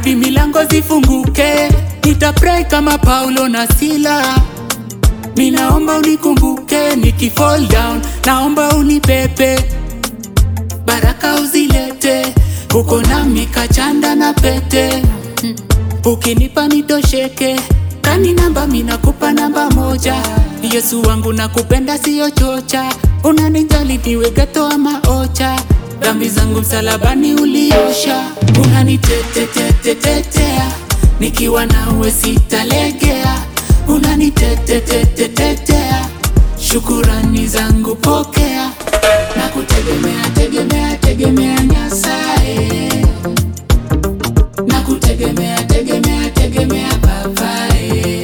hadi milango zifunguke. Nitapray kama Paulo na Sila, minaomba unikumbuke. Nikifall down, naomba unipepe, baraka uzilete, uko nami kachanda na pete Ukinipa nitosheke, kani namba minakupa namba moja. Yesu wangu nakupenda siyo chocha, unanijali niwe geto ama ocha. Dhambi zangu msalabani uliosha, unanitetetetetea, nikiwa nawe sitalegea. Unanitetetetetea, shukurani zangu pokea, na kutegemea tegemea tegemea Nyasaye na kutegemea tegemea tegemea papaye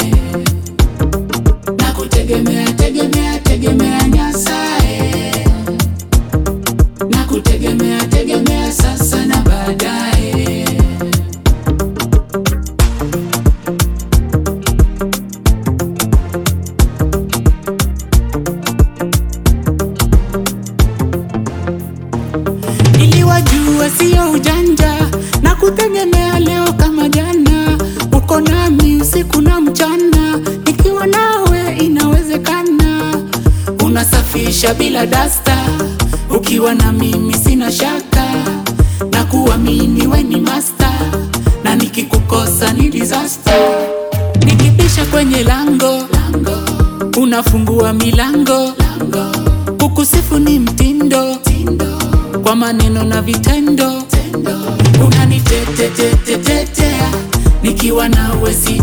na kutegemea tegemea tegemea Nyasaye na kutegemea tegemea sasa na baadaye. Niliwajua sio ujanja na kutegemea leo kama jana, uko nami usiku na mchana, nikiwa nawe inawezekana. Unasafisha bila dasta, ukiwa na mimi sina shaka, na kuamini we ni master, na nikikukosa ni disaster. Nikipisha kwenye lango, lango unafungua milango, lango kukusifu ni mtindo, tindo kwa maneno na vitendo, unanitetetetetea nikiwa nawe si